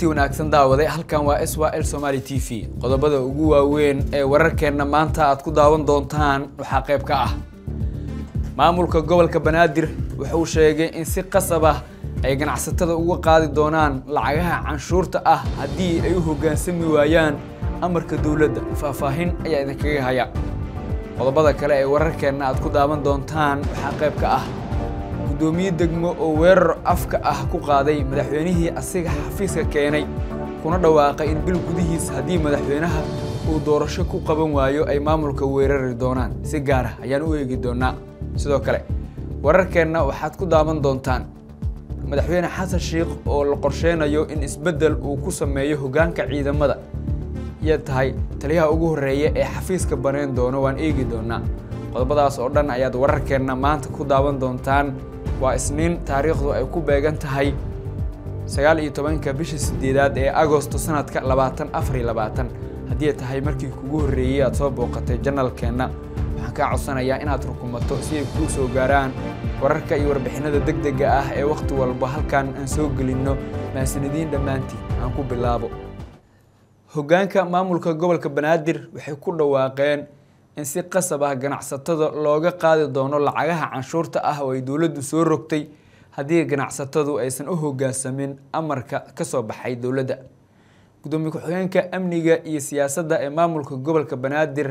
kulantii wanaagsan daawade halkan waa s l somaali t v qodobada ugu waaweyn ee wararkeenna maanta aad ku daawan doontaan waxaa qayb ka ah maamulka gobolka banaadir wuxuu sheegay in si qasab ah ay ganacsatada uga qaadi doonaan lacagaha canshuurta ah haddii ay u hoggaansami waayaan amarka dowladda faahfaahin ayaa idinkaga haya qodobada kale ee wararkeenna aad ku daawan doontaan waxaa qayb ka ah guddoomiye degmo oo weerar afka ah ku qaaday madaxweynihii asiga xafiiska keenay kuna dhawaaqay in bil gudihiis haddii madaxweynaha uu doorasho ku qaban waayo ay maamulka weerari doonaan si gaar ah ayaan u eegi doonaa sidoo kale wararkeenna waxaad ku daawan doontaan madaxweyne xasan sheikh oo la qorsheynayo in isbeddel uu ku sameeyo hoggaanka ciidamada iyo tahay taliyaha ugu horreeya ee xafiiska banayn doono waan eegi doonaa qodobadaas oo dhan ayaad wararkeenna maanta ku daawan doontaan waa isniin taariikhdu ay ku beegan tahay sagaal iyo tobanka bisha sideedaad ee agosto sanadka labaatan afar iyo labaatan haddii ay tahay markii kugu horreeyey aad soo booqatay janalkeenna waxaan kaa codsanayaa inaad rukumato si ay kuu soo gaaraan wararka iyo warbixinada deg dega ah ee wakhti walba halkan aan soo gelinno mahasanidiin dhammaantiin aan ku bilaabo hoggaanka maamulka gobolka banaadir waxay ku dhawaaqeen in si qasab ah ganacsatada looga qaadi doono lacagaha canshuurta ah oo ay dowladdu soo rogtay haddii ganacsatadu aysan u hoggaansamin amarka ka soo baxay dowladda gudoomiye ku-xigeenka amniga iyo siyaasadda ee maamulka gobolka banaadir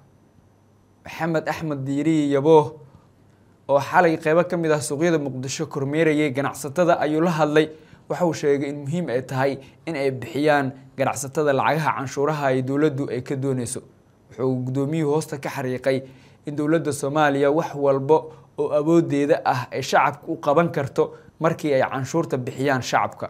maxamed axmed diiriyi yabooh oo xalay qeybo ka mid ah suuqyada muqdisho kormeerayay ganacsatada ayuu la hadlay waxa uu sheegay in muhiim ay tahay in ay bixiyaan ganacsatada lacagaha canshuuraha ay dowladdu ay ka dooneyso wuxuu guddoomiyuhu hoosta ka xariiqay in dowladda soomaaliya wax walba oo awoodeeda ah ay shacabka u qaban karto markii ay canshuurta bixiyaan shacabka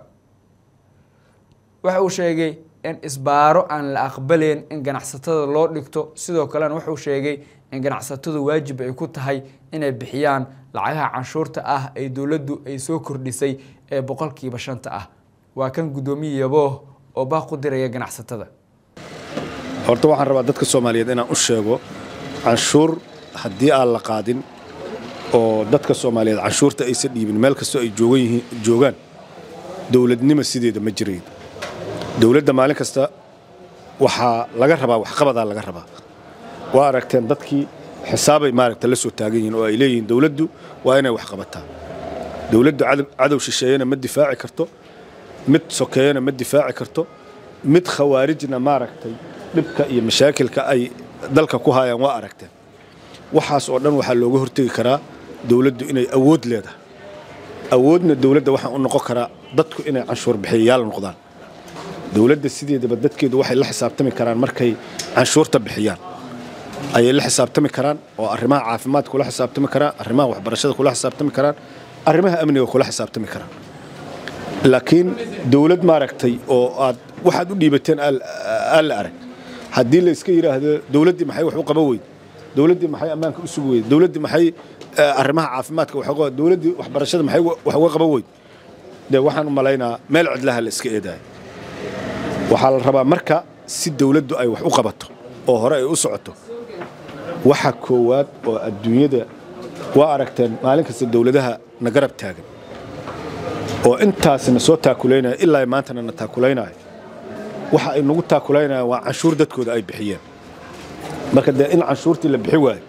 waxa uu sheegay in isbaaro aan la aqbaleyn in ganacsatada loo dhigto sidoo kalena wuxuu sheegay in ganacsatadu waajib ay ku tahay inay bixiyaan lacagaha canshuurta ah ay dowladdu ay soo kordhisay ee boqolkiiba shanta ah waa kan guddoomiye yabooh oo baaq u diraya ganacsatada horta waxaan rabaa dadka soomaaliyeed inaan u sheego canshuur haddii aan la qaadin oo dadka soomaaliyeed canshuurta aysan dhiibin meel kastoo ay joogaan dowladnimo sideeda ma jirayn dowladda maalin kasta waxaa laga rabaa waxqabadaa laga rabaa waa aragteen dadkii xisaabay maaragta la soo taagan yihiin oo ay leeyihiin dowladdu waa inay wax qabataa dowladdu cadow shisheeyana ma difaaci karto mid sokeeyana ma difaaci karto mid khawaarijna maaragtay dhibka iyo mashaakilka ay dalka ku haayaan waa aragteen waxaas oo dhan waxaa looga hortegi karaa dowladdu inay awood leedahay awoodna dowladda waxaa u noqon karaa dadku inay canshuur bixiyayaal noqdaan dowladda sideedaba dadkeedu waxay la xisaabtami karaan markay canshuurta bixiyaan ayay la xisaabtami karaan oo arrimaha caafimaadka kula xisaabtami karaan arrimaha waxbarashada kula xisaabtami karaan arrimaha amniga kula xisaabtami karaan laakiin dowlad maaragtay oo aad waxaad u dhiibateen aan la arag haddii la iska yidhaahdo dowladdii maxay wax u qaban weyde dowladdii maxay ammaanka u sugi weyde dowladdii maxay arrimaha caafimaadka wax dowladdii waxbarashada maxay wax uga qaban weyde dee waxaan u malaynaa meel cidlaha la iska eedaayo waxaa la rabaa marka si dowladdu ay wax u qabato oo hore ay u socoto waxa koowaad oo adduunyada waa aragteen maalin kasta dowladaha na garab taagan oo intaasna soo taakulaynaya ilaa maantana na taakulaynaya waxa ay nagu taakulaynayaan waa canshuur dadkooda ay bixiyeen marka dee in canshuurtii la bixi waayo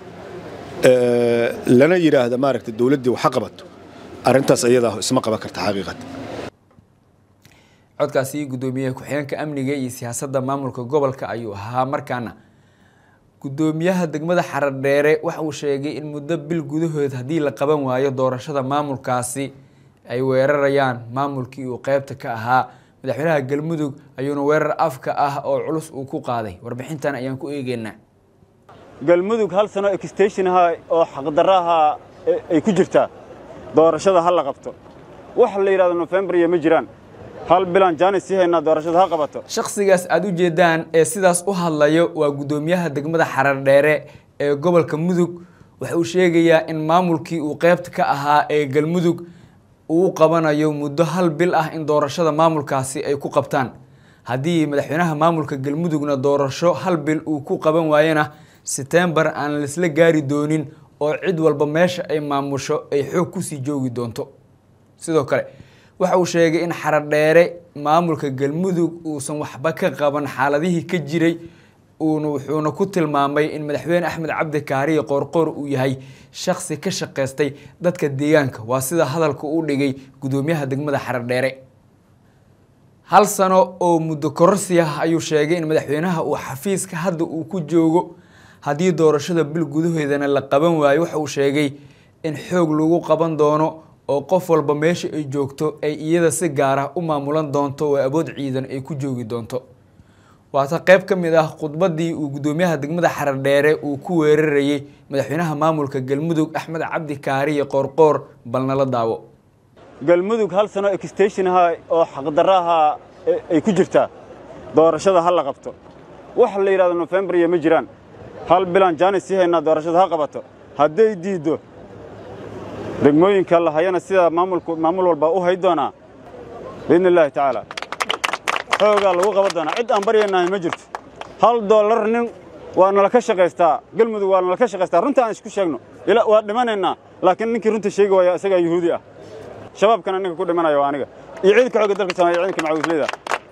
lana yidhaahda maaragta dowladdii waxa qabato arrintaas ayadaa isma qaban karta xaqiiqata codkaasi guddoomiyaha ku-xigeenka amniga iyo siyaasadda maamulka gobolka ayuu ahaa markaana guddoomiyaha degmada xaradheere waxa uu sheegay in muddo bil gudahood haddii la qaban waayo doorashada maamulkaasi ay weerarayaan maamulkii uu qeybta ka ahaa madaxweynaha galmudug ayuuna weerar afka ah oo culus uu ku qaaday warbixintan ayaan ku eegeynaa galmudug hal sano extensionaha oo xaqdarraha ay ku jirtaa doorashada ha la qabto wax la yidhahdo nofembar iyo ma jiraan hal bilaan jaanis sii haynaa doorashada ha qabato shakhsigaas aada u jeedaan ee sidaas u hadlayo waa guddoomiyaha degmada xarardheere ee gobolka mudug waxa uu sheegayaa in maamulkii uu qeybta ka ahaa ee galmudug uu qabanayo muddo hal bil ah in doorashada maamulkaasi ay ku qabtaan haddii madaxweynaha maamulka galmudugna doorasho hal bil uu ku qaban waayana setembar aan laisla gaari doonin oo cid walba meesha ay maamusho ay xoog kusii joogi doonto sidoo kale waxa uu sheegay in xaradheere maamulka galmudug uusan waxba ka qaban xaaladihii ka jiray uuna wuxuuna ku tilmaamay in madaxweyne axmed cabdi kaariye qoorqoor uu yahay shaksi ka shaqaystay dadka deegaanka waa sida hadalka u dhigay gudoomiyaha degmada xaradheere hal sano oo muddo kororsi ah ayuu sheegay in madaxweynaha uu xafiiska hadda uu ku joogo haddii doorashada bil gudaheedana la qaban waayo waxa uu sheegay in xoog lagu qaban doono oo qof walba meesha ay joogto ay iyada si gaar ah u maamulan doonto oo awood ciidan ay ku joogi doonto waata qeyb ka mid ah khudbadii uu gudoomiyaha degmada xaradheere uu ku weerarayay madaxweynaha maamulka galmudug axmed cabdi kaariye qoorqoor balnala daawo galmudug hal sano extension ahaa oo xaqdarro ahaa ay ku jirtaa doorashada ha la qabto wax la yidhahdo nofembriya ma jiraan hal bilaan jaanis sii haynaa doorashada ha qabato hadday diiddo degmooyinka la hayana sidaa maamulku maamul walba u hay doonaa biidni illaahi tacaala xoogaa lagu qaban doonaa cid aan baryaynahay ma jirto hal dollar nin waa nala ka shaqaystaa galmudug waa nala ka shaqaystaa runta aan isku sheegno waa dhimanaynaa laakiin ninkii runta sheegi waaya isagaa yuhuudi ah shabaabkana ninka ku dhimanaya waa aniga iyo ciidanka xoogga dalka soomaaliya ciidanka macawisleyda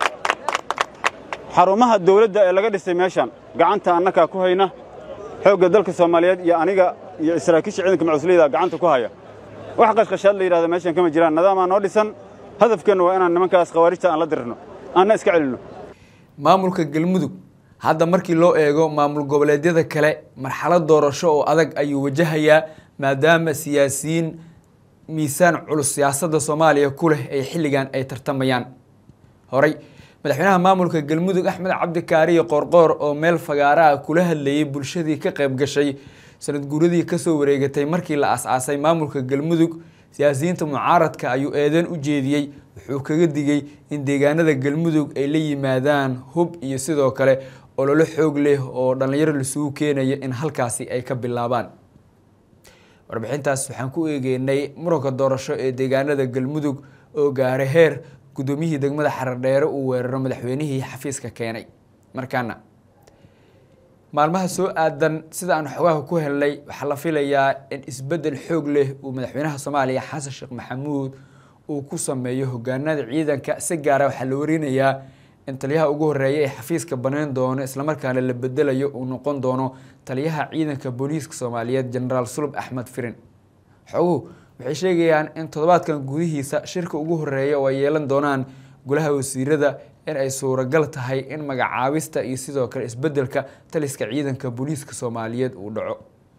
xarumaha dawladda ee laga dhisay meeshan gacanta annakaa ku hayna xoogga dalka soomaaliyeed iyo aniga iyo saraakiisha ciidanka macawisleyda gacanta ku haya wax qashqashaad la yidhahdo meeshan kama jiraan nadaamaa noo dhisan hadafkeenna waa inaan nimankaas khawaarijta aan la dirirno aanna iska celinno maamulka galmudug hadda markii loo eego maamul goboleedyada kale marxalad doorasho oo adag ayuu wajahayaa maadaama siyaasiyiin miisaan culus siyaasadda soomaaliya ku leh ay xilligan ay tartamayaan horey madaxweynaha maamulka galmudug axmed cabdi kaariye qoorqoor oo meel fagaaraha kula hadlayay bulshadii ka qayb gashay sanad guuradii kasoo wareegatay markii la as-aasay maamulka galmudug siyaasiyiinta mucaaradka ayuu eedeyn u jeediyey wuxuu kaga digay in deegaanada galmudug ay la yimaadaan hub iyo sidoo kale ololo xoog leh oo dhallinyaro lasugu keenaya in halkaasi ay ka bilaabaan warbixintaas waxaan ku eegeynay muranka doorasho ee deegaanada galmudug oo gaaray heer guddoomiyihii degmada xaradheere uu weeraro madaxweynihii xafiiska keenay markaana maalmaha soo aadan sida aan xogaha ku helnay waxaa la filayaa in isbeddel xoog leh uu madaxweynaha soomaaliya xasan sheekh maxamuud uu ku sameeyo hogaanada ciidanka si gaara waxaa la warinayaa in taliyaha ugu horeeya ee xafiiska baneyn doono islamarkaana la bedelayo uu noqon doono taliyaha ciidanka booliiska soomaaliyeed genaraal sulub axmed firin xoguhu waxay sheegayaan in toddobaadkan gudihiisa shirka ugu horeeya oo ay yeelan doonaan golaha wasiirada in ay suuragal tahay in magacaabista iyo sidoo kale isbedelka taliska ciidanka booliiska soomaaliyeed uu dhaco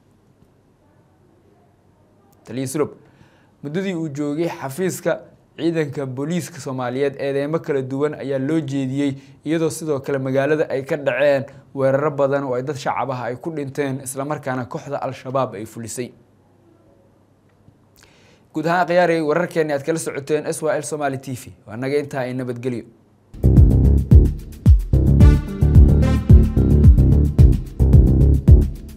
taliya sulub muddadii uu joogay xafiiska ciidanka booliiska soomaaliyeed eedeymo kala duwan ayaa loo jeediyey iyadoo sidoo kale magaalada ay ka dhaceen weeraro badan oo ay dad shacab ah ay ku dhinteen islamarkaana kooxda al-shabaab ay fulisay guud ahaan khiyaarey wararkeeni aad kala socoteen s y l somaali t v waa naga intaa ay nabadgelyo